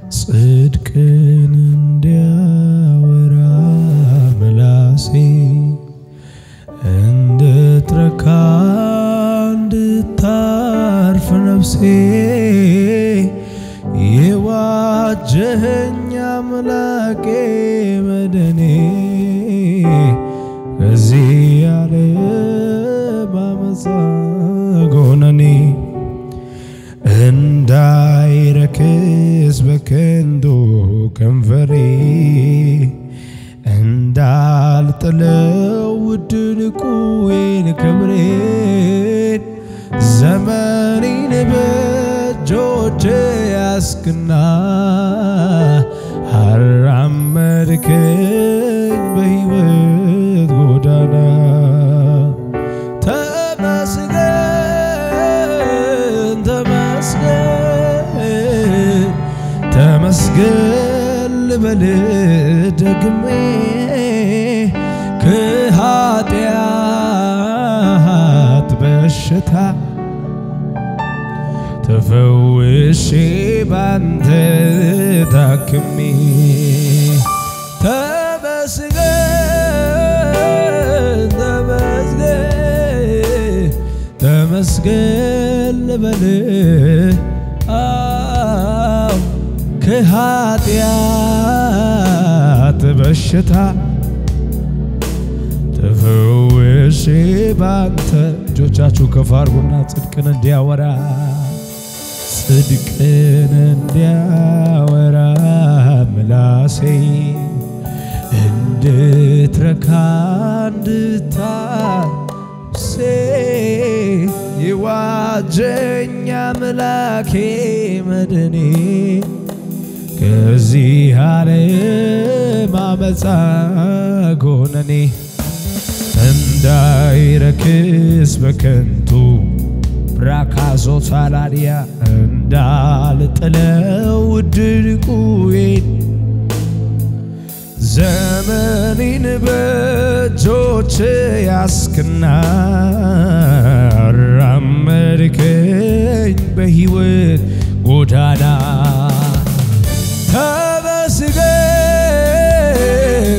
ጽድቅን እንዲያወራ ምላሴ እንድትረካ እንድታርፍ ነፍሴ የዋጀኸኝ አምላኬ መድኔ ከዚህ ያለ ባመፃ ጎነኔ እንዳይረክስ በከንቱ ከንፈሬ እንዳልጥለው ውድ ዕንቁዬን ክብሬን ዘመኔን በእጆች ያስክና አራመድከኝ በሕይወት ጎዳና ተመስገን ተመስገን ተመስገን ልበል ደግሜ ከኃጢአት በሽታ ተፈውሼ ባንተ ታክሜ ተመስገን ተመስገን ተመስገን ልበል አዎ ከኃጢአት በሽታ ተፈውሼ ባንተ እጆቻችሁ ከፍ አድርጉና ጽድቅን እንዲያወራ ጽድቅን እንዲያወራ ምላሴ እንድትረካ እንድታሴ የዋጀኝ አምላኬ መድኔ ከዚህ ዓለም አመፃ ጎነኔ እንዳይረክስ በከንቱ ብራካዞ ሳላዲያ እንዳልጥለው ውድ ዕንቁዬን ዘመኔን በእጆች ያስክና አራመድከኝ በሕይወት ጎዳና ተመስገን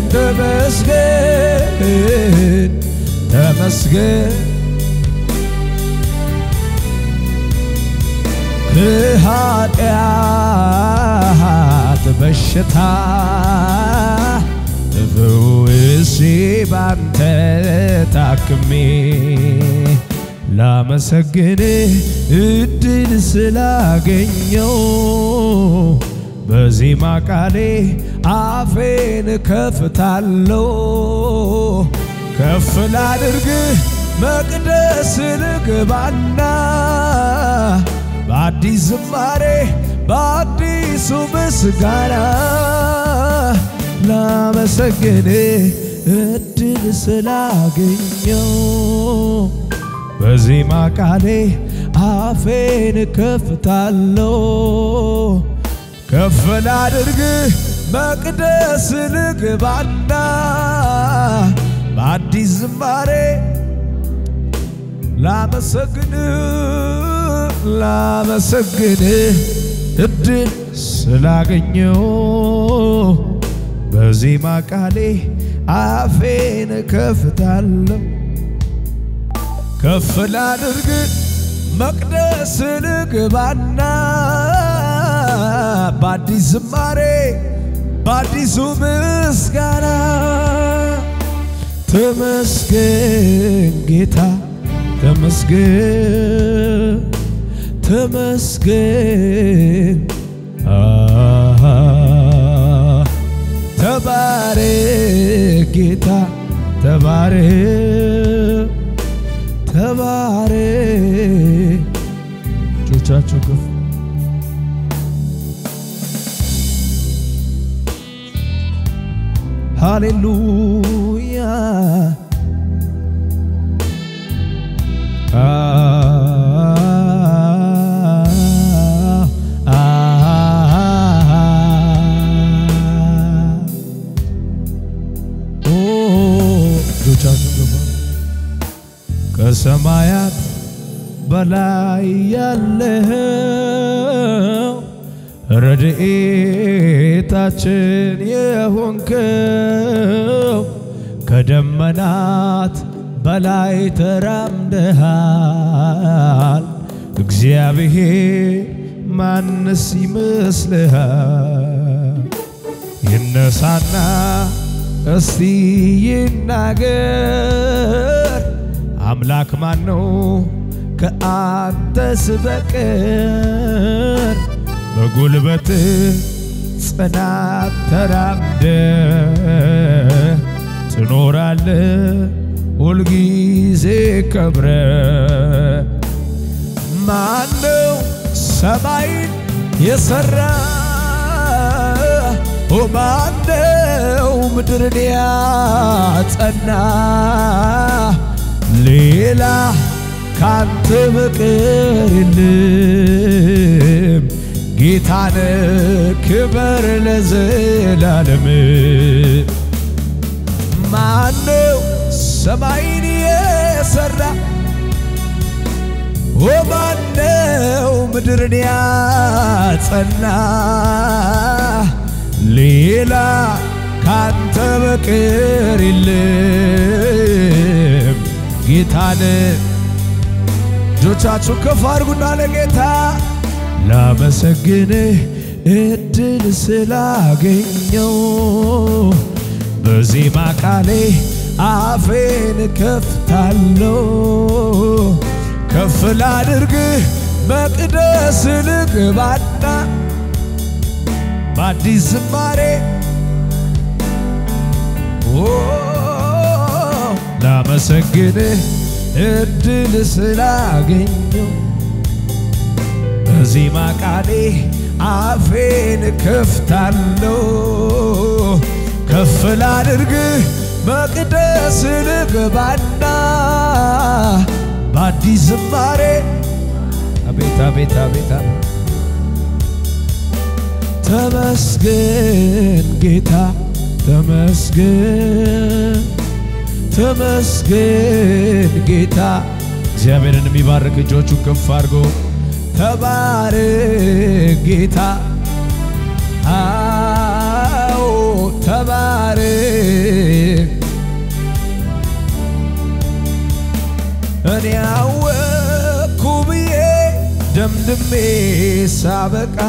ተመስገን ተመስገን ከኃጢአት በሽታ ተፈውሼ ባንተ ታክሜ ላመሰግን እድል ስላገኘው በዜማ ቃሌ አፌን ከፍታለው ከፍ ላድርግ መቅደስ ልግባና በአዲስ ዝማሬ በአዲሱ ምስጋና ላመሰግን እድል ስላገኘው በዜማ ቃሌ አፌን ከፍታለው ከፍ ላድርግ መቅደስ ልግባና በአዲስ ዝማሬ ላመሰግን ላመሰግን እድል ስላገኘው በዜማ ቃሌ አፌን ከፍታለሁ ከፍ ላድርግ መቅደስ ልግባና በአዲስ ዝማሬ በአዲሱ ምስጋና ተመስገን ጌታ ተመስገን ተመስገን አሃ ተባረክ ጌታ ተባረክ ተባረክ እጆቻችሁ ከፍ ሃሌሉያ ከሰማያት በላይ ያለኸው ረድኤቴ ረድኤታችን የሆንከው ከደመናት በላይ ተራምደሃል። እግዚአብሔር ማንስ ይመስልሃል? ይነሳና እስቲ ይናገር አምላክ ማን ነው ከአንተስ በቀር? በጉልበት ጽናት ተራምደ ትኖራለ ሁልጊዜ ከብረ ማነው ሰማይን የሰራ ማነው ምድርን ያጸና ሌላ ካንተ በቀር የለም ጌታነ ክበር ለዘላለም ማነው ሰማይን የሰራ ማነው ምድርን ያጸና ሌላ ካንተ በቀር የለም ጌታን እጆቻችሁ ከፍ አድርጉና ለጌታ ላመሰግንህ እድል ስላገኘው በዜማ ቃሌ አፌን ከፍታለሁ ከፍ ላድርግህ መቅደስ ልግባና በአዲስ ዝማሬ ላመሰግንህ እድል ስላገኘው በዜማ ቃሌ አፌን ከፍታለሁ ከፍ ላድርግህ መቅደስ ልግባና በአዲስ ዝማሬ አቤት አቤት አቤት ተመስገን ጌታ ተመስገን ተመስገን ጌታ እግዚአብሔርን የሚባርክ እጆቹን ከፍ አድርጎ ተባረክ ጌታ አዎ ተባረክ እኔ አወቅኩ ብዬ ደምድሜ ሳበቃ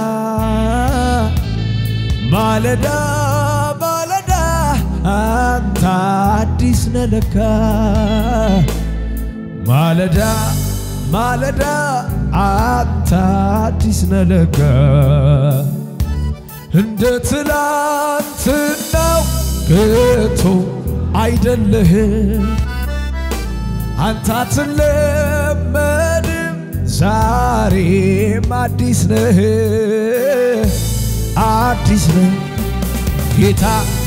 ማለዳ ማለዳ አንተ አዲስ ነህ ለካ ማለዳ ማለዳ አንተ አዲስ ነህ ለካ እንደ ትላንትናው ከቶ አይደለህም አንተ አትለመድም ዛሬም አዲስ ነህ አዲስ ነህ ጌታ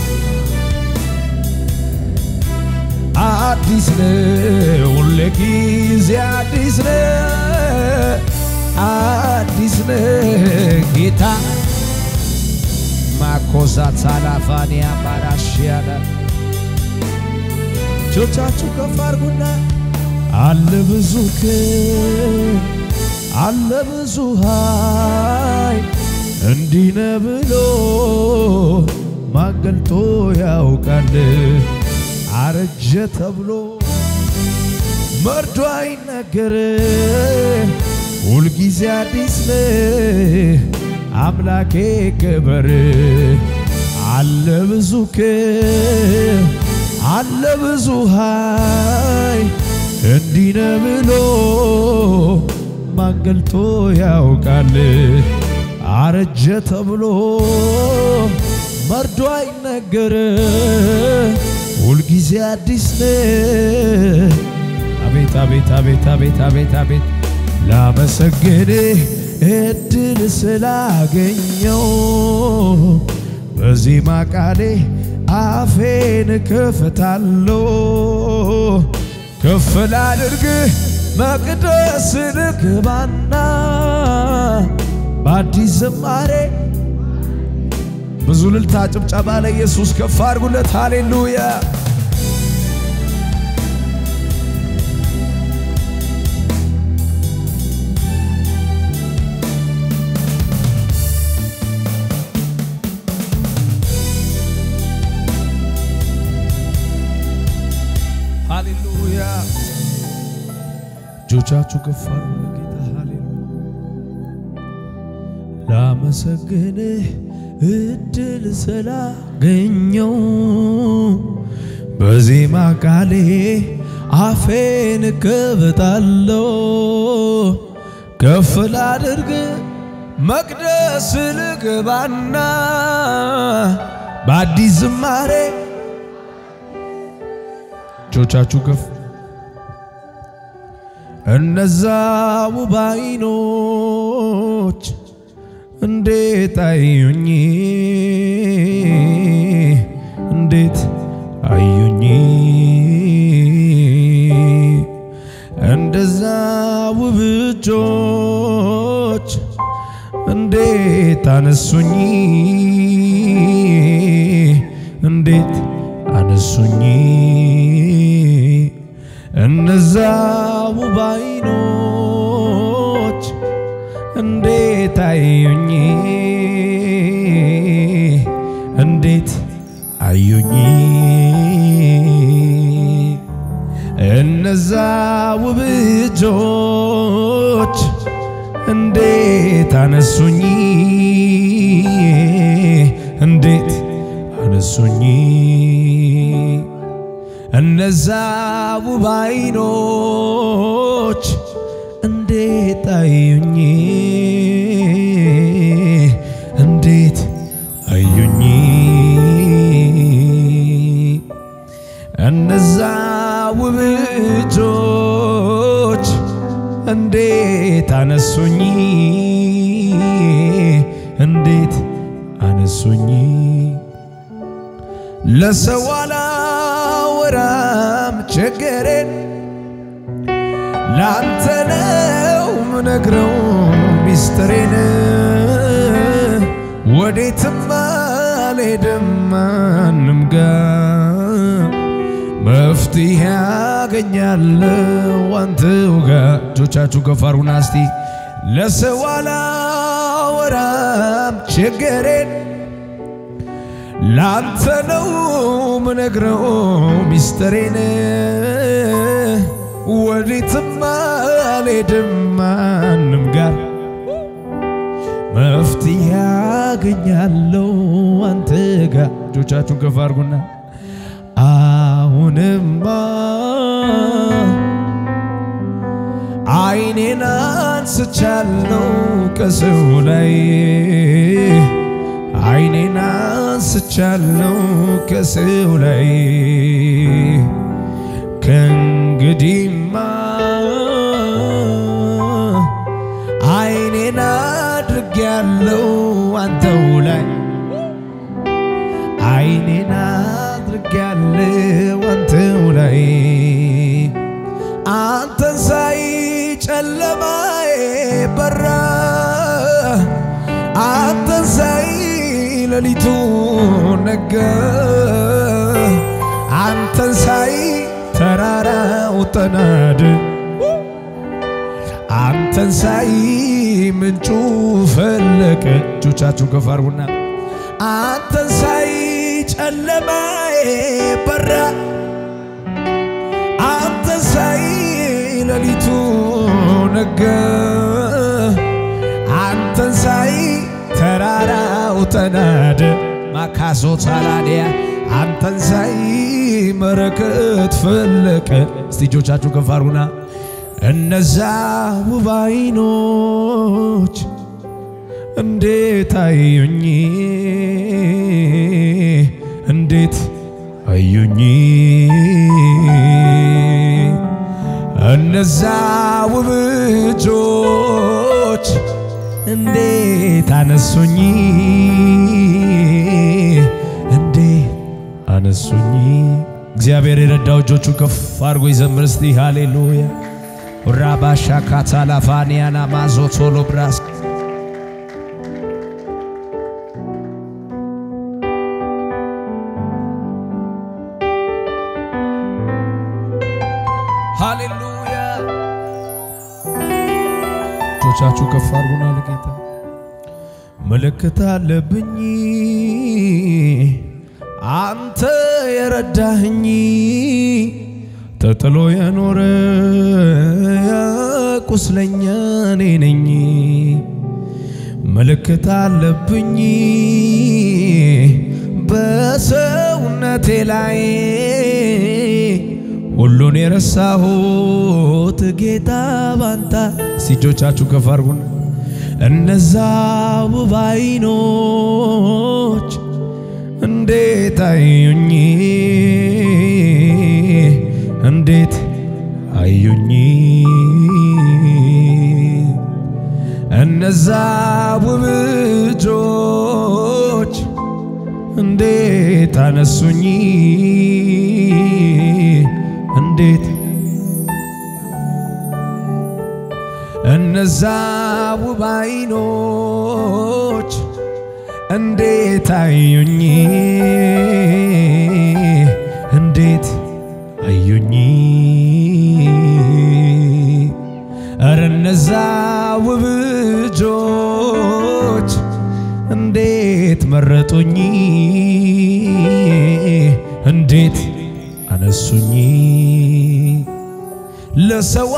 አዲስ ነህ ሁሌ ጊዜ አዲስ ነህ አዲስ ነህ ጌታ ማኮዛት ሳላፋኒያ ባራሽያዳ እጆቻችሁ ከፍ አድርጉና አለ ብዙ ክብር አለ ብዙ ኃይል እንዲህ ነህ ብሎ ማን ገልጦ ያውቃል? አረጀ ተብሎ መርዶ አይነገር ሁልጊዜ አዲስ ነህ አምላኬ ክበር አለ ብዙ ክብር አለ ብዙ ኃይል እንዲህ ነህ ብሎ ማን ገልጦ ያውቃል? አረጀ ተብሎ መርዶ አይነገር ሁልጊዜ አዲስ ነህ። አቤት አቤት አቤት አቤት አቤት አቤት ላመሰግንህ እድል ስላገኘው በዜማ ቃሌ አፌን ከፍታለሁ ከፍ ላድርግህ መቅደስ ልግባና በአዲስ ዝማሬ ብዙ ልልታ ጭብጨባ ለኢየሱስ ከፍ አድርጉለት። ሃሌሉያ ሃሌሉያ እጆቻችሁ ከፍ አድርጉ ለጌታ ሃሌሉያ ላመሰግንህ እድል ስላገኘው በዜማ ቃሌ አፌን እከፍታለሁ ከፍ ላድርግ መቅደስ ልግባና በአዲስ ዝማሬ እጆቻችሁ ከፍ እነዛ ውብ ዓይኖች እንዴት አዩኝ እንዴት አዩኝ እንደዛ ውብ እጆች እንዴት አነሱኝ እንዴት አነሱኝ እነዛ ውብ ዓይኖች እንዴት አዩኝ እንዴት አዩኝ እነዛ ውብ እጆች እንዴት አነሱኝ እንዴት አነሱኝ እነዛ ውብ ዓይኖች እንዴት አዩኝ እንዴት አዩኝ እነዛ ውብ እጆች እንዴት አነሱኝ እንዴት አነሱኝ ለሰው አላወራም ችግሬን ላንተ ነው ምነግረው ሚስጥሬን ወዴትም አልሄድም ማንም ጋር መፍትሄ ያገኛለሁ አንተው ጋር እጆቻችሁ ከፍ አድርጉና እስቲ ለሰው አላወራም ችግሬን ላንተ ነው ምነግረው ሚስጥሬን ወዴትም አልሄድም ማንም ጋር መፍትሄ ያገኛለሁ አንተ ጋር እጆቻችሁን ከፍ አድርጉና አሁንማ አይኔን አንስቻለሁ ከሰው ላይ አይኔን አንስቻለሁ ከሰው ላይ ከእንግዲህማ አይኔን አድርጌያለሁ አንተው ላይ አይኔን አድርጌያለሁ አንተው ላይ አንተን ሳይ ጨለማዬ በራ አንተን ሳይ ሌሊቱ ነጋ አንተን ሳይ ተራራው ተናደ አንተን ሳይ ምንጩ ፈለቀ። እጆቻችሁን ከፍ አድርጉና አንተን ሳይ ጨለማዬ በራ አንተን ሳይ ሌሊቱ ነጋ አንተን ሳይ ተራራው ተናደ ማካዞ ታላዲያ አንተን ሳይ መረከት ፈለቀ። እስቲ እጆቻችሁ ከፍ አድርጉና እነዛ ውብ ዓይኖች እንዴት አዩኝ እንዴት አዩኝ እነዛ ውብ እጆች እንዴት አነሱኝ እንዴት አነሱኝ። እግዚአብሔር የረዳው እጆቹ ከፍ አድርጎ ይዘምር እስቲ ሃሌሉያ ራባሻ ካታላፋኒያና ማዞቶሎ ብራስ ሃሌሉያ እጆቻችሁ ከፍ አድርጉና ለጌታ ምልክት አለብኝ አንተ የረዳህኝ ተጥሎ የኖረ ቁስለኛ እኔ ነኝ። ምልክት አለብኝ በሰውነቴ ላይ ሁሉን የረሳሁት ጌታ ባንታ ሲጆቻችሁ ከፍ አድርጉና እነዛ ውብ ዓይኖች እንዴት አዩኝ እንዴት አዩኝ እነዛ ውብ እጆች እንዴት አነሱኝ እንዴት እነዛ ውብ ዓይኖች እንዴት አዩኝ እንዴት አዩኝ እረ እነዛ ውብ እጆች እንዴት መረጡኝ እንዴት አነሱኝ ለሰው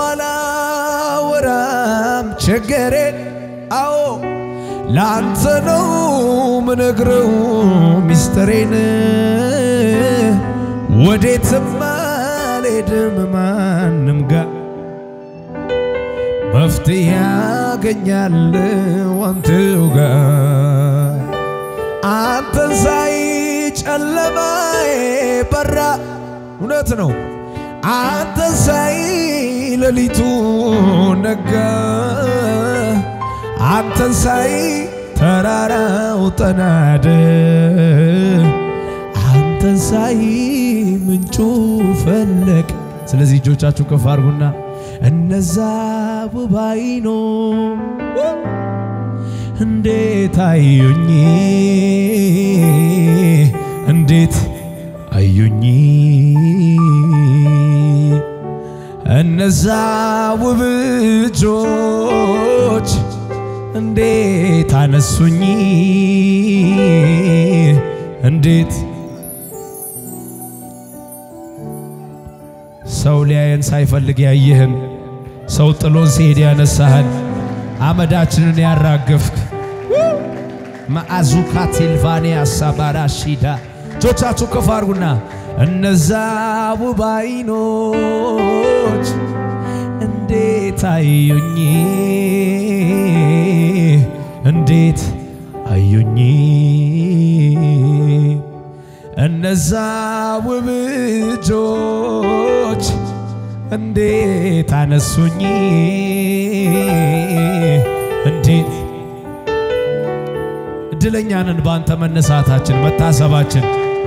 አላወራም ቸገሬን አዎ ለአንተ ነው ምነግረው ሚስጥሬን ወዴትም አልሄድም ማንም ጋር መፍትሄ ያገኛለሁ አንተው ጋር አንተን ሳይ ጨለማዬ በራ እውነት ነው አንተን ሳይ ሌሊቱ ነጋ አንተን ሳይ ተራራው ተናደ አንተን ሳይ ምንጩ ፈለቅ ስለዚህ እጆቻችሁ ከፍ አድርጉና እነዛ ውብ ዓይኖች እንዴት አዩኝ እንዴት አዩኝ እነዛ ውብ እጆች እንዴት አነሱኝ እንዴት ሰው ሊያየን ሳይፈልግ ያየህን ሰው ጥሎን ሲሄድ ያነሳህን አመዳችንን ያራገፍክ ማአዙካ ቲልቫኒያ ሳባራ ሺዳ እጆቻችሁ ከፍ አድርጉና እነዛ ውብ ዓይኖች እንዴት አዩኝ እንዴት አዩኝ እነዛ ውብ እጆች እንዴት አነሱኝ እንዴት እድለኛንን በአንተ መነሳታችን መታሰባችን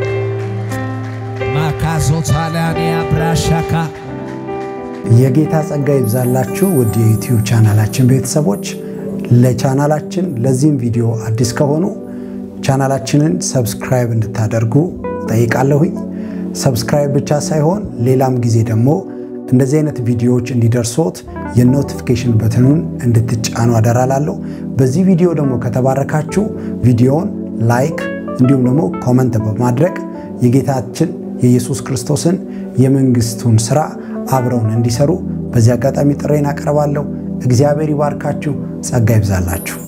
ማካዞ ታሊያንያ ብራሻካ የጌታ ጸጋ ይብዛላችሁ ውድ የዩቲዩብ ቻናላችን ቤተሰቦች። ለቻናላችን ለዚህም ቪዲዮ አዲስ ከሆኑ ቻናላችንን ሰብስክራይብ እንድታደርጉ ጠይቃለሁኝ። ሰብስክራይብ ብቻ ሳይሆን ሌላም ጊዜ ደግሞ እንደዚህ አይነት ቪዲዮዎች እንዲደርሶት የኖቲፊኬሽን በትኑን እንድትጫኑ አደራላለሁ። በዚህ ቪዲዮ ደግሞ ከተባረካችሁ ቪዲዮውን ላይክ እንዲሁም ደግሞ ኮመንት በማድረግ የጌታችን የኢየሱስ ክርስቶስን የመንግስቱን ስራ አብረውን እንዲሰሩ በዚህ አጋጣሚ ጥሬን አቀርባለሁ። እግዚአብሔር ይባርካችሁ፣ ጸጋ ይብዛላችሁ።